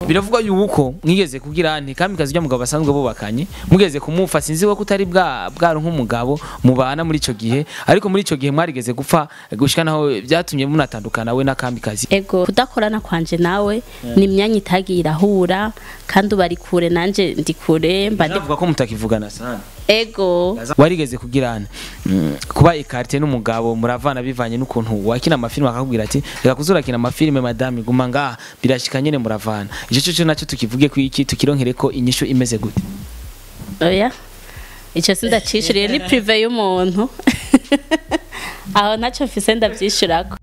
biravugwa yuko mwigeze kugira nti kamikazi rya mugabo basanzwe bubakanye mugeze kumufa sinzi ko utari bwa bwaro nk'umugabo mubana muri ico gihe ariko muri ico gihe mwarigeze gupfa gushika naho byatumye munatandukana we na kamikazi ego kudakorana kwanje nawe ni imyanya itagiye irahura kandi uba ari kure nanje ndi kure mba ndi ndavuga ko mutakivugana sana ego warigeze kugira nti mm, kuba ikarite n'umugabo muravana bivanye n'ukuntu wakina amafilime akakubwira ati reka kuzurakina amafilime madame guma ngaha birashika nyene muravana ico cyo cyo nacyo tukivuge ku iki tukironkere ko inyishu imeze gute oya icyo sindacishuriye ni prive y'umuntu aho ntacyo mfise ndabyishurako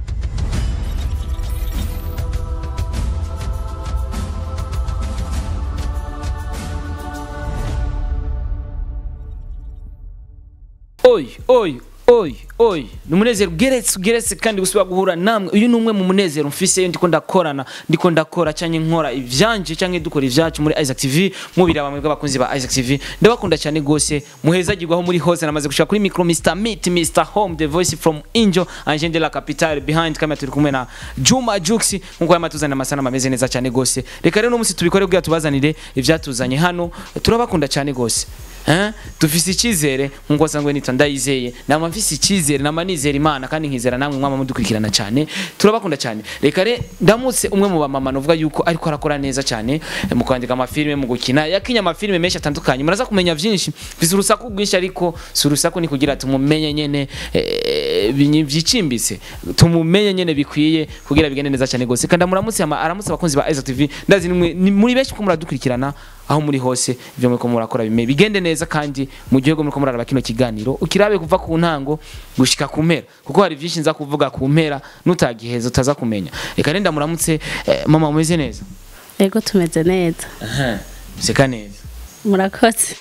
oyi oyi oyi oyi ni umunezero ugeretse ugeretse kandi gusubira guhura namwe uyu ni umwe mu munezero mfise ndiko ndakorana ndiko ndakora cyangwa nkora ivyanje cyangwa dukora ivyacu muri Isaac TV mubira bamwe bw'abakunzi ba Isaac TV ndabakunda cyane gose muhezagirwaho muri hose namaze gushaka kuri micro Mr Meet Mr Home the voice from Angel Angel de la Capitale behind kamera turi kumwe na Juma Jux nkuko yamatuzanira amasana ameze neza cyane gose reka rero umunsi tubikore kugira tubazanire ivyatuzanye hano turabakunda cyane gose Eh? dufise icyizere nkuko sangwe nita ndayizeye nama mfise icyizere nama nizera imana kandi nkizera namwe mwama mudukurikirana cyane turabakunda cyane reka re ndamutse umwe mu bamama novuga yuko ariko arakora neza cyane eh, mu kwandika amafilime mu gukina yakinya amafilime menshi atandukanye muraza kumenya byinshi mfise urusaku rwinshi ariko si urusaku ni kugira tumumenye nyene eh, binyi- vyicimbitse tumumenye nyene bikwiye kugira bigende neza cyane gose kandi muramutse ama- aramutse abakunzi ba Isaac TV ndazi ni mwe- ni muri benshi ko muradukurikirana aho muri hose ibyo muriko murakora bime bigende neza kandi mu gihe muriko muraraba kino kiganiro ukirabe kuva ku ntango gushika ku mpera kuko hari byinshi nza kuvuga ku mpera nutagiheza utaza kumenya reka renda muramutse eh, mama mumeze neza ego tumeze neza seka neza murakoze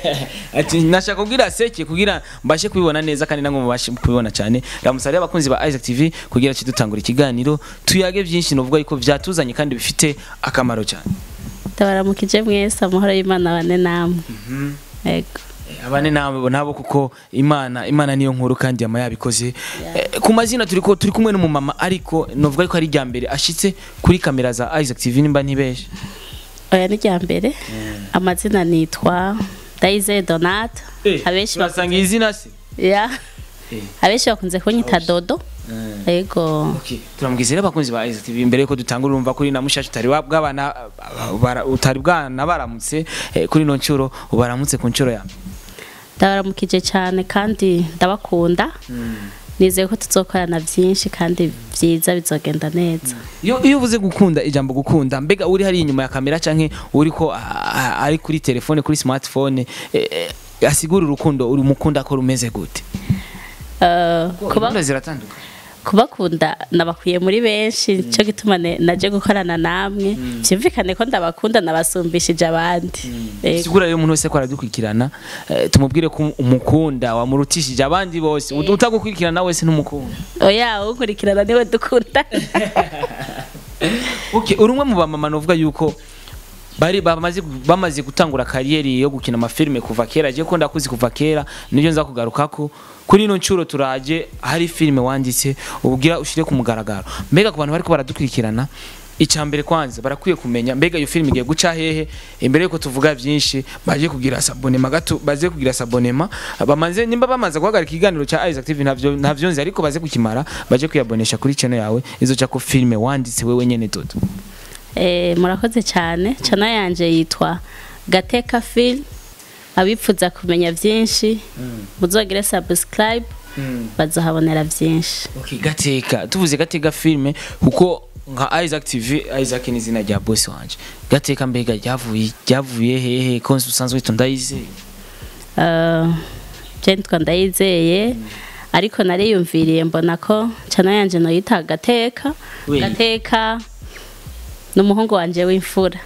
ati nashaka kugira seke kugira mbashe kubibona neza kandi nango mubashe kubibona cyane ramusare abakunzi ba Isaac TV kugira kidutangura ikiganiro tuyage byinshi novuga yuko vyatuzanye kandi bifite akamaro cyane ndabaramukije mwese amahoro y'imana bane namwe ego abane nabo nabo kuko imana imana niyo nkuru kandi yama yabikoze Eh, ku mazina turi ko turi kumwe n'umumama ariko novuga yuko ari rya mbere ashitse kuri kamera za Isaac TV nimba ntibeshe oya ni rya mbere amazina nitwa Daisy Donata abenshi bak- basanga izina se ya Eh. abenshi bakunze kunyita Dodo ego Okay, turamubwiza rero abakunzi ba Isaac TV mbere yuko dutangura urumva kuri na mushashi utari wa- bw'abana bara- utari bwana baramutse eh, kuri no ncuro ubaramutse ku ncuro ya mbere. ndabaramukije cyane kandi ndabakunda nizeye ko tuzokorana byinshi kandi byiza bizogenda neza iyo iyo uvuze gukunda ijambo gukunda mbega uri hari inyuma ya kamera canke uri ko ah, ah, ari kuri telefone kuri smartphone eh, eh, asigura urukundo uri mukunda ko rumeze gute Eh, kuba Gahunda ziratandukanye kubakunda nabakwiye muri benshi cyo gituma ne- naje gukorana namwe byumvikane ko ndabakunda nabasumbishije abandi Ego. sigura rero umuntu wese ko aradukurikirana eh, tumubwire ko umukunda wamurutishije abandi bose Ut- utagukurikirana wese ntumukunda oya ukurikirana niwe dukunda okay uri umwe mu bamama novuga yuko bari bamaze bamaze gutangura kariyeri yo gukina amafilime kuva kera je ko ndakuzi kuva kera nibyo nza kugarukako kuri ino ncuro turaje hari filime wanditse ubwira ushire ku mugaragaro mbega ku bantu bariko baradukurikirana icya mbere kwanza barakwiye kumenya mbega iyo filime igiye guca hehe imbere yuko tuvuga byinshi baje kugira sabonema gato baze kugira sabonema bamaze nimba bamaze guhagarika ikiganiro cya Isaac TV ntavyo ntavyo nzi ariko baze kukimara baje kuyabonesha kuri channel yawe izo cya ko filime wanditse wewe nyene dodo Eh, murakoze cyane channel yanje yitwa gateka film abipfuza kumenya byinshi muzogere subscribe bazahabonera byinshi Okay, gateka tuvuze gateka filime kuko nka Isaac TV Isaac ni izina rya boss wanje gateka mbega ryavuye ryavuye hehe ko usanzwe witwa ndayizeye Eh, je nitwa ndayizeye ariko nariyumviriye mbona ko channel yanje noyita gateka Oui. gateka n'umuhungu wanje w'imfura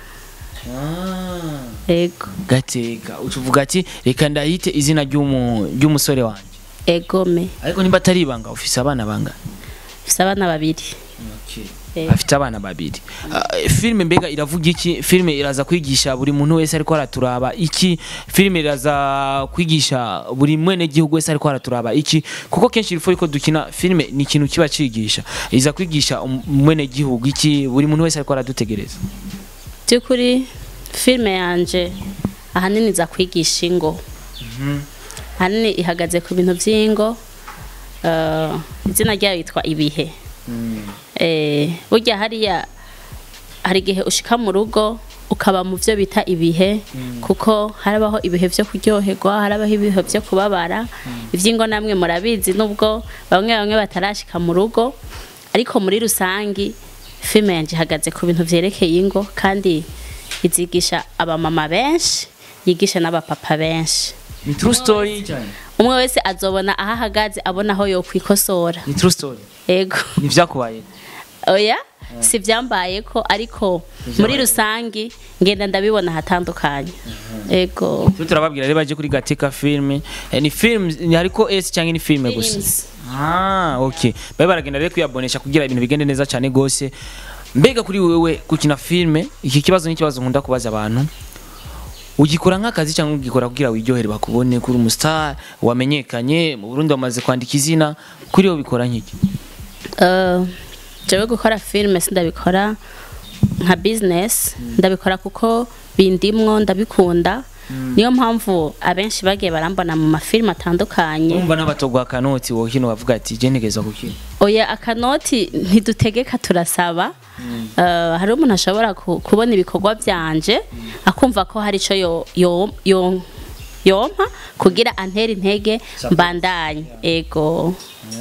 ego gateka ucuvuga ati reka ndahite izina ry'umu- ry'umusore wanje egome ariko nimba atari ibanga ufise abana bangana mfise abana babiri Eh. afite abana babiri Ah, filime mbega iravuga iki filime iraza kwigisha buri muntu wese ariko araturaba iki filime iraza kwigisha buri mwene gihugu wese ariko araturaba iki kuko kenshi ilfo yuko dukina filime ni ikintu kiba cigisha iza kwigisha um- mwene gihugu iki buri muntu wese ariko aradutegereza by'ukuri filime yanje ahanini iza kwigisha ingo ahanini ihagaze ku bintu by'ingo eh, izina ryayo yitwa ibihe Eh, burya hariya hari igihe ushika mu rugo ukaba mu byo bita ibihe kuko harabaho ibihe byo kuryoherwa harabaho ibihe byo kubabara iby'ingo namwe murabizi nubwo bamwe bamwe batarashika mu rugo ariko muri rusangi filime yanjye ihagaze ku bintu byerekeye ingo kandi izigisha abamama benshi yigisha n'abapapa benshi ni true story cyane umwe wese azobona aho ahagaze abona aho yokwikosora ni true story yego ni vyakubaye oya si byambaye ko ariko muri rusangi ngenda ndabibona ahatandukanye yego twe turababwira rero baje kuri gatika filme Eh, ni film ni hariko s cyangwa ni filme gusa Films. ah okay babe baragenda rero kuyabonesha kugira ibintu bigende neza cyane gose mbega kuri wewe gukina filme iki kibazo ni ikibazo nkunda kubaza abantu ugikora nk'akazi cyangwa ugikora kugira wiryohere bakubone kuri umustar wamenyekanye mu Burundi wamaze kwandika izina kuri wowe bikora nk'iki Eh, jewe gukora filime sindabikora nka business ndabikora kuko bindimwo ndabikunda niyo mpamvu abenshi bagiye barambona mu mafilime atandukanye urumva n'abatogwa kanoti wowe kino bavuga ati je ntegeza gukina oya akanoti ntidutegeka turasaba Eh, hari umuntu ashobora ku- kubona ibikorwa byanje akumva ko hari icyo yo- yo- yo- yompa kugira antere intege mbandanye ego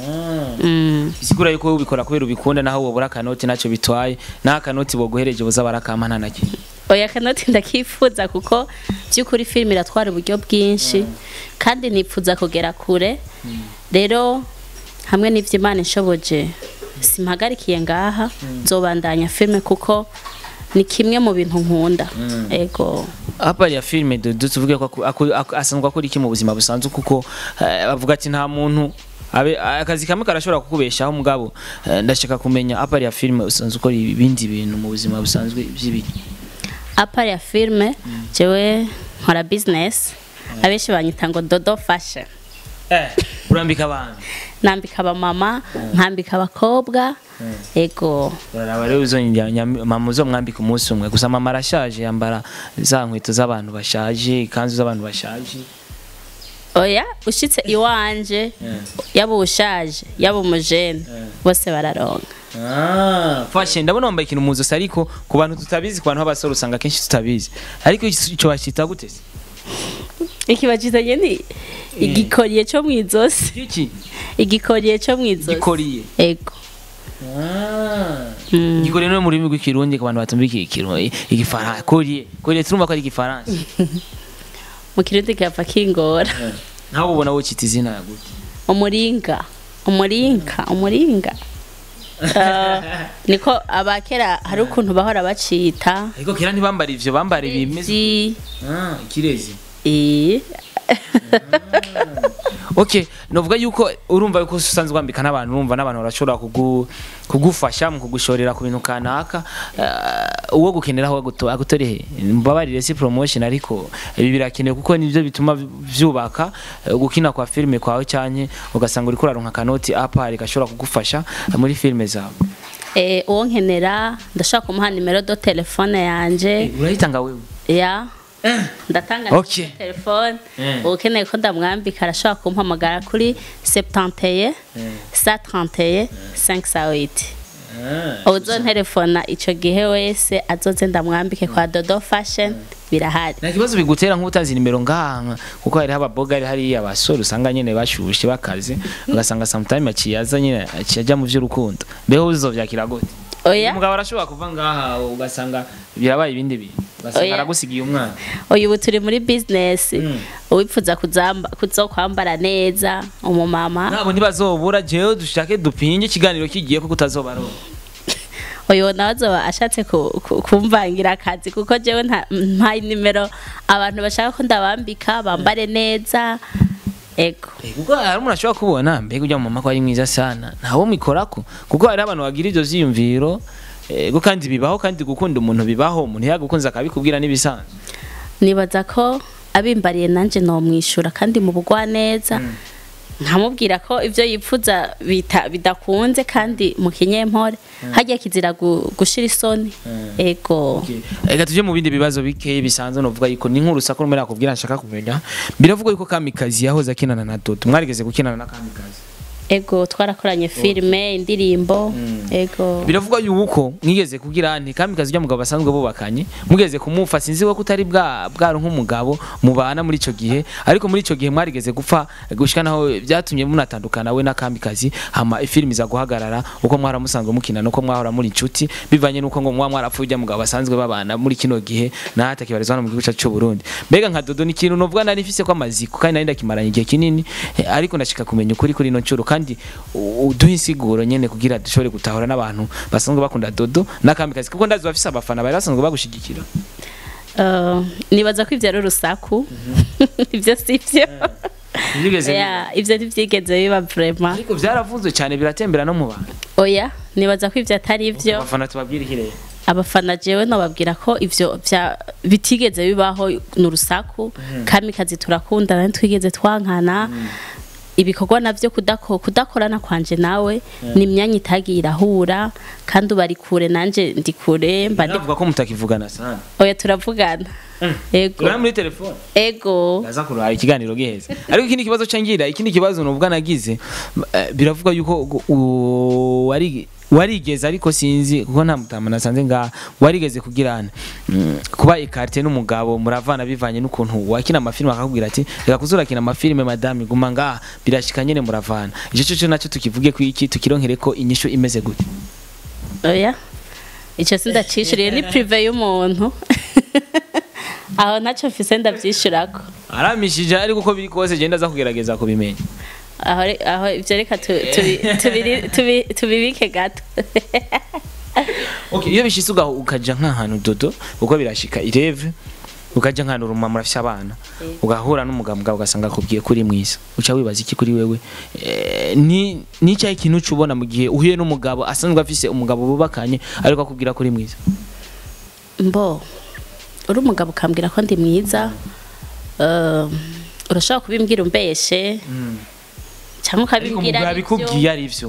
Mm. isigura yuko wowe ubikora kubera ubikunda naho wobura akanoti ntacyo bitwaye naho akanoti boguhereje buza barakampa nta na kimwe oya akanoti ndakifuza kuko by'ukuri filime iratwara uburyo bwinshi kandi nipfuza kugera kure rero hamwe n'ibyo imana inshoboje simpagarikiye ngaha nzobandanya filime kuko ni kimwe mu bintu nkunda ego apari ya filime dodo tuvuge ko aku- aku- aku- asanzwe akora iki mu buzima busanzwe kuko eh, bavuga ati nta muntu abe akazi kamwe karashobora kukubeshaho mugabo eh, ndashaka kumenya apari ya filime usanzwe ukora ibindi bintu mu buzima busanzwe by'ibiki apari ya filime jewe nkora business abenshi banyita ngo dodo fashion eh urambika abantu nambika abamama nkambika abakobwa ego uraraba rero uzo mama uzo mwambika umunsi umwe gusa mama arashaje yambara za nkweto z'abantu bashaje ikanzu z'abantu bashaje oya ushitse iwanje yaba uwushaje yaba umujene bose bararonka Ah, fashion ndabona wambaye ikintu mu zosi ariko ku bantu tutabizi ku bantu b'abasore usanga kenshi tutabizi ariko icyo bacita gute se ikibajizanye ni igikoriye cyo mu izosi iki igikoriye cyo mu izosi gikoriye ego Mm. gikoriye no mu rurimi rw'ikirundi ku bantu batumva iki kirundi igifaransa koriye koriye turumva ko ari igifaransa mu kirundi gapfa kingora nawe ubona wocita izina gute umuringa umuringa umuringa Eh, niko abakera hari ukuntu bahora bacita ariko kera ntibambara ivyo bambara ibimeze Ezi, Ah, ikirezi eh, okay novuga yuko urumva yuko usanzwe wambika n'abantu urumva n'abantu barashobora kugu, kugufasha mu kugushorera ku bintu kanaka uh, uwo gukeneraho aguto- agutorehe mbabarire si promotion ariko ibi birakenewe kuko nivyo bituma vyubaka eh, gukina kwa filme kwawe cyane ugasanga uriko uraronka kanoti apari gashobora kugufasha muri filme zawe eh, uwo nkenera ndashaka kumuha nimero do telefone yanje urayitanga wewe ya ndatanga Okay. nimero ya telefone Eh. ukeneye ko ndamwambika arashobora kumpamagara kuri 71 131 508 uzo telefona ico gihe wese azoze ndamwambike kwa dodo fashion birahari nta kibazo bigutera nk'utazi nimero ngaha kuko hariho ababoga ari hariya abasore usanga nyene bashushe bakaze ugasanga sometime aciyaza nyene akijya mu vy'urukundo mbeho uzovyakira gute oya umugabo arashobora kuva ngaha ugasanga birabaye ibindi bintu ugasanga Oya. aragusigiye umwana uyu ubu turi muri business Mm. uwipfuza kuzamba kuzokwambara neza umumama nabo ntibazobura jewe dushake dupinge ikiganiro kigiye ko kutazobaronka uyu nawe azoba ashatse ku- ku- kumvangira akazi kuko jewe nta mpaye nimero abantu bashaka ko ndabambika bambare neza ego Eh, kuko hari umuntu ashobora kubona mbega ujya mu mama ko ari mwiza sana ntawo mikorako kuko hari abantu bagira ivyo vyiyumviro ego kandi bibaho kandi gukunda umuntu bibaho umuntu yagukunze akabikubwira n'ibisanzwe nibaza ko abimbariye nanje nomwishura kandi mu bugwa neza nkamubwira ko ibyo yipfuza bita- bidakunze kandi mu kinyempore hajya kizira gu- gushira isoni ego reka tujye mu bindi bibazo bikeyi bisanzwe novuga yuko ni nk'urusaku rumwe nakubwira nshaka kumenya biravugwa yuko kamikazi yahoze akinana na dodo mwarigeze gukinana na kamikazi ego twarakoranye filime indirimbo ego biravugwa yuko mwigeze kugira nti kamikazi ujya mugabo basanzwe bubakanye mugeze kumufa sinzi ko utari bwa bwari nk'umugabo mubana muri ico gihe ariko muri ico gihe mwarigeze gupfa gushika naho byatumye munatandukana we na kamikazi hama ifilimi za guhagarara uko mwaramusanzwe mukina nuko mwahora muri inshuti bivanye nuko ngo mwa mwarapfuye ujya mugabo basanzwe babana muri kino gihe nahata kibarizwa hano mu gihugu cyacu cy'u Burundi mbega nka dodo ni ikintu novuga nari mfise ko amaziko kandi nari ndakimaranye igihe kinini eh, ariko ndashika kumenya ukuri kuri ino ncuro kandi u- uduhe insiguro nyene kugira dushobore gutahura n'abantu basanzwe bakunda dodo n'akamikazi kuko ndazi bafise abafana bari basanzwe bagushigikira Eh, nibaza ko ibyo ari urusaku ibyo si byo Ntibigeze biba. Ya, ibyo ntibyigeze biba vrema ariko byaravuzwe cyane biratembera no mu bantu oya nibaza ko ibyo atari byo abafana tubabwira ikirere abafana jewe nobabwira ko ivyo vya bitigeze bibaho ni urusaku kamikazi turakundana ntitwigeze twankana ibikorwa navyo kudako kudakorana kwanje nawe ni imyanya itagiye irahura kandi uba ari kure nanje ndi kure mba ndi bavuga ko mutakivugana sana oya turavugana ego tugana muri telefone ego ndaza kurara ikiganiro giheze ariko ikindi kibazo cangira ikindi kibazo nuvuga nagize eh, biravuga yuko gu- u- wari warigeze ariko sinzi kuko nta mutama nasanze nga warigeze kugirana mm, kuba ikarte n'umugabo muravana bivanye n'ukuntu wakina amafilme akakubwira ati reka kuzurakina amafilme madame guma nga birashika nyene muravana ico cyo nacyo tukivuge ku iki tukironkere ko inyishu imeze gute oya icyo sindacishuriye ni prive y'umuntu aho ntacyo mfise ndavyishurako aramishije ariko uko biri kose genda aza kugerageza kubimenya aho re- aho ivyo reka tu- tubi- tubiri- tubi- tubibike gato Okay, iyo bishitse ugaho ukaja nk'ahantu dodo uko birashika ireve ukaja nk'ahantu uruma murafise abana ugahura n'umugabo mugabo ugasanga akubwiye kuri mwiza uca wibaza iki kuri wewe Eh, ni ni cyahe kintu uca ubona mu gihe uhuye n'umugabo asanzwe afise umugabo bubakanye ariko akubwira kuri mwiza mbo uri umugabo ukambwira ko ndi mwiza eh, urashobora kubimbwira umbeshe cyangwa ariko ukabimbwira umugabo ari byo abikubwiye ari vyo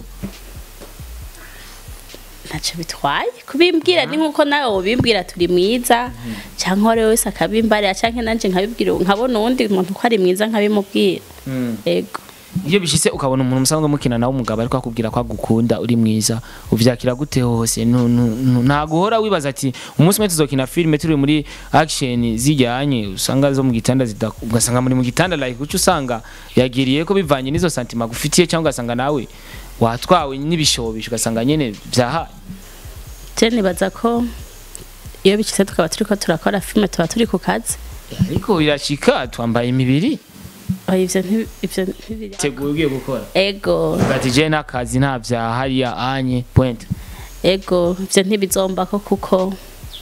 ntacyo bitwaye kubimbwira ni nkuko nawe wobimbwira turi mwiza cyangwa uwo ari we wese akabimbarira cyangwa nanjye nkabibwira nkabona uwundi muntu ko ari mwiza nkabimubwira ego iyo bishitse ukabona umuntu musanzwe mukina nawe umugabo ariko akubwira ko agukunda uri mwiza uvyakira gute hose Nu- nu- nu- ntago uhora wibaza ati umunsi umwe tuzokina filime turi muri action zijyanye usanga zo mu gitanda zida ugasanga muri mu gitanda like uca usanga yagiriye ko bivanye n'izo santima gufitiye cyangwa ugasanga nawe watwawe n'ibishobisho ugasanga nyene vyahaye je nibaza ko iyo bikitse tukaba turiko turakora filime tuba turi ku kazi ariko birashika twambaye imibiri oya ivyo nti- ivyo ntibiri teguye ugiye gukora ego ugati je n'akazi nta vya hariya anye point ego ivyo ntibizombako kuko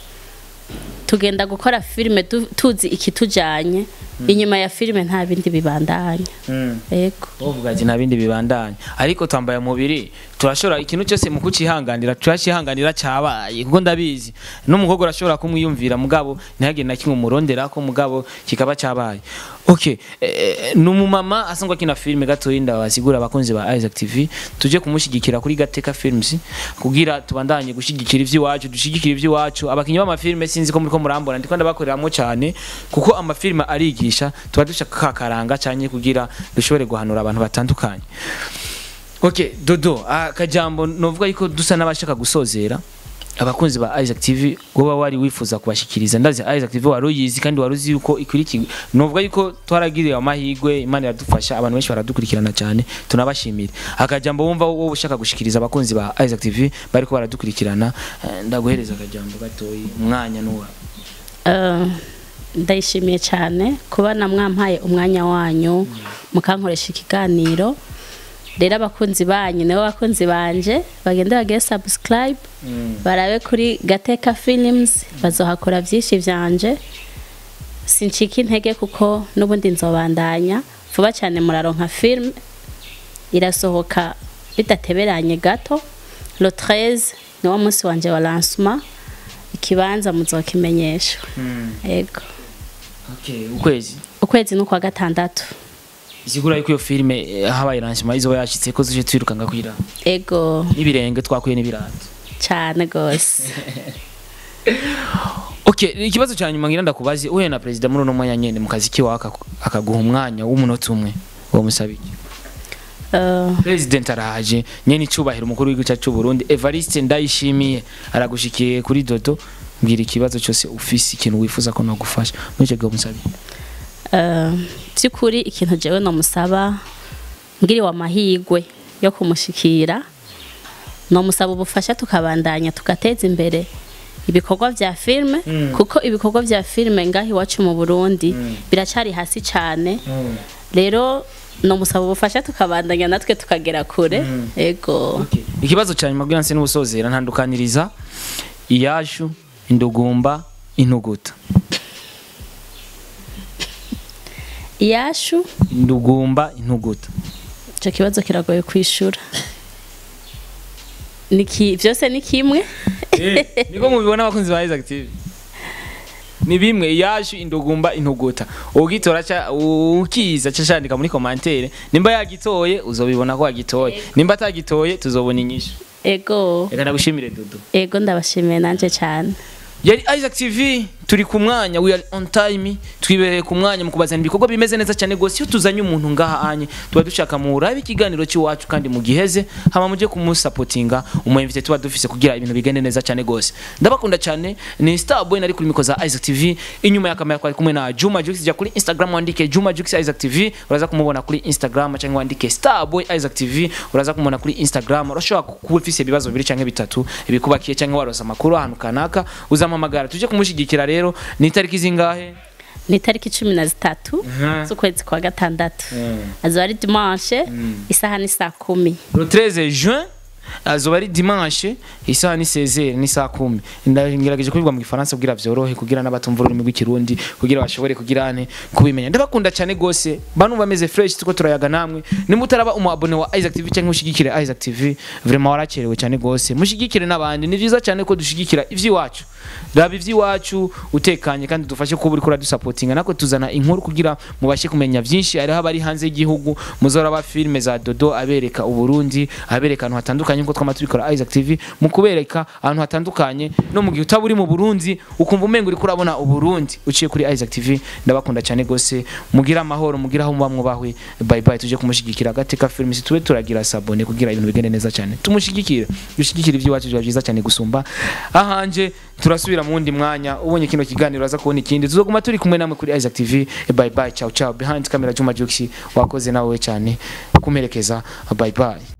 tugenda gukora filime du- tuzi ikitujanye inyuma ya filime nta bindi bibandanya ego uvuga ati nta bindi bibandanya ariko twambaye umubiri turashobora ikintu cyose mu kucihanganira turacihanganira cyabaye kuko ndabizi n'umukobwa urashobora kumwiyumvira mugabo ntihagire na kimwe umurondera ko mugabo kikaba cyabaye okay eh, ni umumama asanzwe akina filime gatoya ndabasigura abakunzi ba Isaac TV tuje kumushyigikira kuri Gateka Films kugira tubandanye gushyigikira ivy'iwacu dushyigikira ivy'iwacu abakinyi b'amafilme sinzi ko muri ko murambona ndiko ndabakoreramo cyane kuko amafilme arigisha tuba dushaka kakaranga cyane kugira dushobore guhanura abantu batandukanye Okay, Dodo, akajambo novuga yuko dusa n'abashaka gusozera abakunzi ba Isaac TV goba wari wifuza kubashikiriza ndazi Isaac TV wari uyizi kandi wari uzi yuko ikurikirwa novuga yuko twaragiriye amahigwe Imana iradufasha abantu benshi baradukurikirana cyane tunabashimira akajambo wumva wowe ushaka gushikiriza abakunzi ba Isaac TV bariko baradukurikirana eh, ndaguhereza akajambo gatoyi umwanya nuwa Eh, ndayishimiye cyane kuba namwampaye umwanya wanyu mukankoresha ikiganiro rero abakunzi banyu nibo bakunzi banje bagende bagire subscribe barabe kuri gateka films bazohakora byinshi byanje sincika intege kuko n'ubundi nzobandanya vuba cyane muraronka film irasohoka bidateberanye gato le 13 niwo munsi wanje wa lancement ikibanza muzokimenyeshwa yego okay ukwezi ukwezi ni ukwa gatandatu isigura yuko iyo filime eh, habaye lancement izoba yashitse ko tuje twirukanga kwira ego n'ibirenge twakuye n'ibirato cyane gose okay ikibazo cya nyuma ngira ndakubaze uhuye na perezida muri uno mwanya nyene mu kazi kiwe aka- akaguha umwanya w'umunota umwe uwo musaba iki Eh, president araje nyene icubahiro umukuru w'igihugu cyacu cy'u Burundi Evariste Ndayishimiye aragushikiye kuri Dodo mbwira ikibazo cyose ufise ikintu wifuza ko nagufasha muri icyo gihe umusabi eh, by'ukuri ikintu jewe nomusaba ngiriwe amahigwe yo kumushikira nomusaba ubufasha tukabandanya tugateza imbere ibikorwa vya filme kuko ibikorwa vya filme ngaho iwacu mu Burundi biracari hasi cyane rero nomusaba ubufasha tukabandanya natwe tukagera kure ego ikibazo cya nyuma bw'iranse n'ubusozera ntandukaniriza iyashu indugumba intuguta iyashu indugumba intuguta icyo kibazo kiragoye kwishura niki byose ni kimwe niko mubibona abakunzi ba Isaac TV ni bimwe iyashu indugumba intuguta ugitora ca ukiza cacandika muri commentaire nimba yagitoye uzobibona ko yagitoye nimba atagitoye tuzobona inyishu ego reka ndagushimire dudu ego ndabashimiye nanje cyane yari Isaac TV turi ku mwanya we are on time twibereye ku mwanya mu kubazana ibikorwa bimeze neza cyane gose iyo tuzanye umuntu ngaha anye tuba dushaka mu urabe ikiganiro cy'iwacu kandi mu giheze hama muje kumusapotinga umuyimvite tuba dufise kugira ibintu bigende neza cyane gose ndabakunda cyane ni Starboy nari kuri miko za Isaac TV inyuma ya kamera twari kumwe na Juma Jux jya kuri Instagram wandike Juma Jux Isaac TV uraza kumubona kuri Instagram cyangwa wandike Starboy Isaac TV uraza kumubona kuri Instagram urashobora kuba ufise ibibazo bibiri cyangwa bitatu ibikubakiye cyangwa warosa amakuru ahantu kanaka uzampamagara tuje kumushigikira rero ni itariki zingahe ni itariki cumi na zitatu Mhm. z'ukwezi kwa gatandatu azoba ari dimanche isaha ni saa kumi le 13 juin azoba ari dimanche isaha ni 16 ni saa kumi ndagerageje kubivuga mu gifaransa kugira vyorohe kugira n'abatumva ururimi rw'ikirundi kugira bashobore kugira ane kubimenya ndabakunda cyane gose bantu bameze fresh tuko turayaga namwe nimba utaraba umu abone wa Isaac TV cyangwa ushigikire Isaac TV vraiment warakerewe cyane gose mushigikire n'abandi ni vyiza cyane ko dushigikira ivy'iwacu raba ivy'iwacu utekanye kandi dufashe kuba uriko uradusapotinga nako tuzana inkuru kugira mubashe kumenya vyinshi hariho abari hanze y'igihugu muzora ba filme za Dodo abereka uburundi abereka ahantu hatandukanye nkuko twama tubikora Isaac TV mu kubereka ahantu hatandukanye no mu gihe utaba uri mu Burundi ukumva umengo uriko urabona uburundi uciye kuri Isaac TV ndabakunda cyane gose mugira amahoro mugira aho muba mwubahwe bye bye tuje kumushigikira agateka film si tube turagira sabone kugira ibintu bigende neza cyane tumushigikire dushigikire ivy'iwacu biba byiza cyane gusumba ahanje turasubira mu wundi mwanya ubonye kino kiganiro aza kubona ikindi tuzoguma turi kumwe namwe kuri Isaac TV bye bye ciao ciao behind camera Juma Juxi wakoze nawe cyane kumerekeza bye bye